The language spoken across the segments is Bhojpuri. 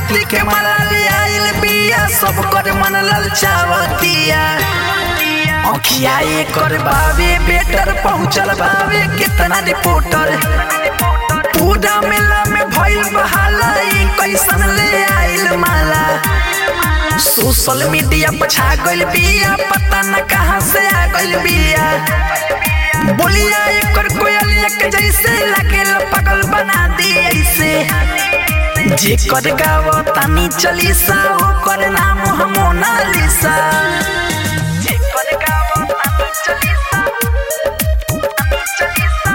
मोती के माला ले आइल बिया सब कर मन ललचावतिया अखिया एकर बावे बेटर पहुंचल बावे कितना रिपोर्टर पूरा मेला में भइल बहाला ई कैसन ले आइल माला सोशल मीडिया पर छा गइल बिया पता न कहां से आ गइल बिया बोलिया एकर कोयलिया के जैसे लागेल पागल बना दी ऐसे जेकर गावो तानी चलीसा ओकर नाम हम मोनालिसा जेकर गावो तानी चलीसा तानी चलीसा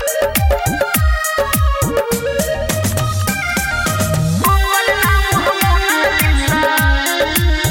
ओकर नाम हम मोनालिसा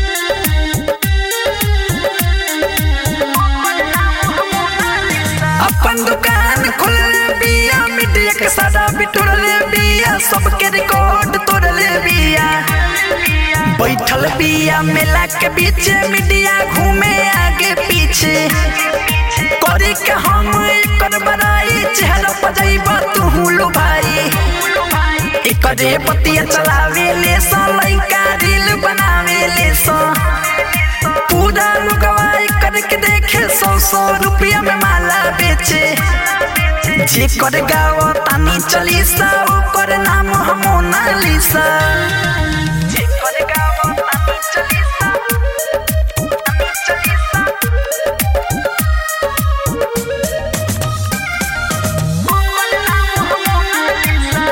अपन दुकान खोल बिया मीडिया के सारा बिटोर ले बिया सबके रिकॉर्ड तोड़ ले बिया बैठल बिया मेला के बीच मीडिया घूमे आगे पीछे करे के हम एकर बड़ाई चेहरा पर जाइबा तू हुलू भाई एकरे पतिया चलावे ले सा लइका रील बनावे ले सा पूरा लुगवा करके देखे सौ सौ रुपया में माला बेचे जे कर गाओ तानी चलीसा ओकर नाम हम मोनालिसा जे कर गाओ तानी चलीसा तानी चलीसा ओकर नाम हम मोनालिसा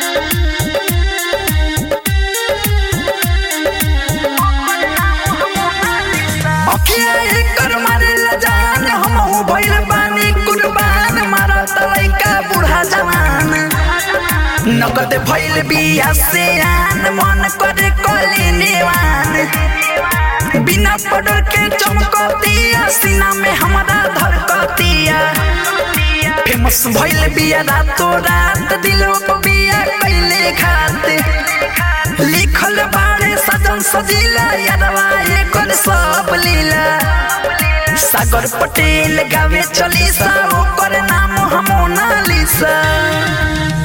अखिया एकर मारेला जान हमहू भइल बानी कुर्बान मारत लइका बूढ़ा जवान नगद भइल बिया से आन मन करे कली नेवान बिना पडर के चमकतिया सीना में हमारा धड़कतिया फेमस भइल बिया रातो रात दिलों को बिया कैले खात लिखल बारे सजन सजीला यादवा एकर सब लीला सागर पटेल गावे चलीसा ओकर नाम हम मोनालिसा